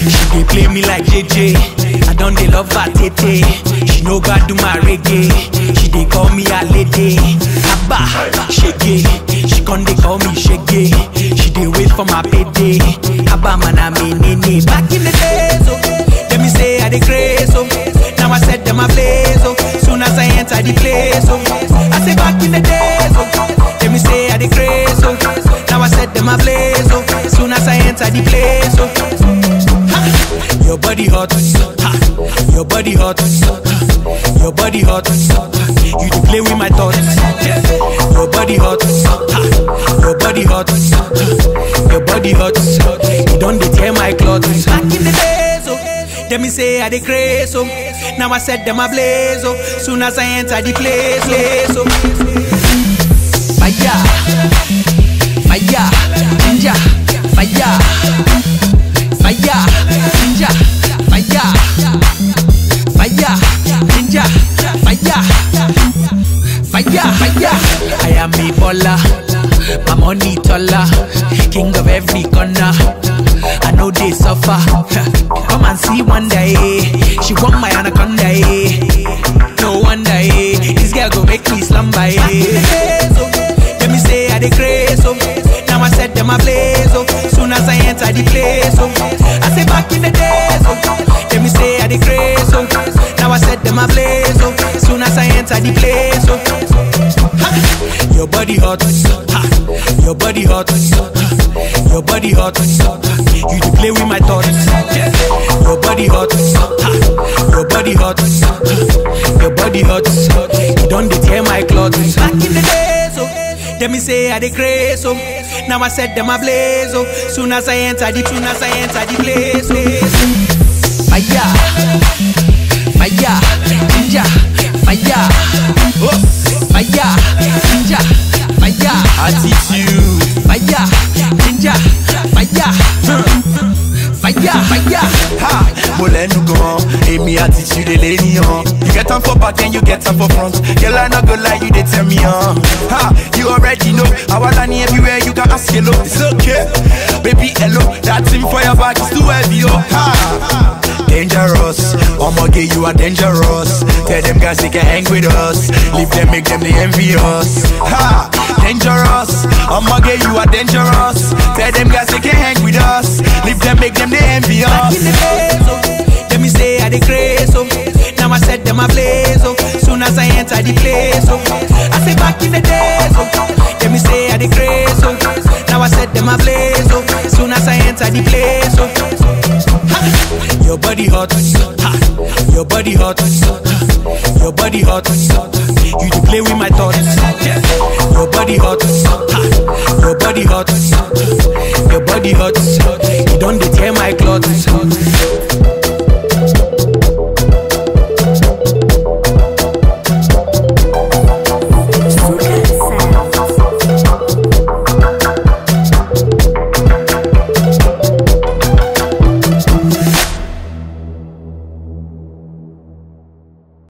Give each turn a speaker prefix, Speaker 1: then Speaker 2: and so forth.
Speaker 1: She dey play me like JJ. I don dey love her tete. She no got do my reggae. She dey call me a lady. Abba, shege. She con dey call me shege. She dey wait for my payday. Abba man I mean nene. Back in the days, oh, let me say I dey craze, oh. Now I set them ablaze, oh. Soon as I enter the place, oh. I say back in the days, oh. Let me say I dey craze, oh. Now I set them ablaze, oh. Soon as I enter the place, oh. Ha! Your body hot, ha! Your body hot, ha! Your body hot, you dey play with my thoughts. Your body hot, ha! Your body hot, ha! Your body hot, you don dey tear my clothes. Back in the days, oh. Let me say I dey craze, oh. Now I set them ablaze, oh. Soon as I enter the place, place, oh. Fire, fire, ginger, fire, fire, ginger, fire, fire, ginger, fire, fire, fire. I am a baller, my money taller, king of every corner. I know they suffer. Come and see one day. She want my anaconda. eh. No wonder. eh. This girl go make me slumber. eh. Let me say I dey craze. Oh. Now I set them ablaze. Oh. Soon as I enter the place. Oh. I say back in the days. Oh. Let me say I dey craze. Oh. Now I set them ablaze. Oh. Soon as I enter the place. Oh. Ha! Your body hot, ha! Your body hot, ha! Your body hot, you dey play with my thoughts. Your body hot, ha! Your body hot, your body hot, you don dey tear my clothes. Back in the days, oh, let me say I dey craze, oh. Now I set them ablaze, oh. Soon as I enter the, soon as I enter the place, place. Fire, fire, ginger, fire, oh, fire, ginger, fire,
Speaker 2: Attitude.
Speaker 1: fire, ginger, fire, fire, fire.
Speaker 2: Ha! Mo lẹ́nu gan, èmi attitude èléníyàn. You get am for back and you get am for front. Girl, I no go lie, you dey tell me on. Ha! You already know, àwa ní everywhere you can ask hello. It's okay, baby hello. That thing for your back is too heavy, oh. Ha! Dangerous, omoge you are dangerous. Tell them guys they can hang with us. Leave them, make them they envy us. Ha! Dangerous, omoge you are dangerous. Tell them guys they can hang with us. Leave them, make them they envy
Speaker 1: Back
Speaker 2: us.
Speaker 1: in the days, oh, let me say I dey craze, oh. Now I set them ablaze, oh. Soon as I enter the place, oh. I say back in the days, oh, let me say I dey craze, oh. Now I set them ablaze, oh. Soon as I enter the place, oh. Ha! Your body hot, ha! Your body hot, ha! Your body hot, you dey play with my thoughts. Your body hot, ha! Your body hot,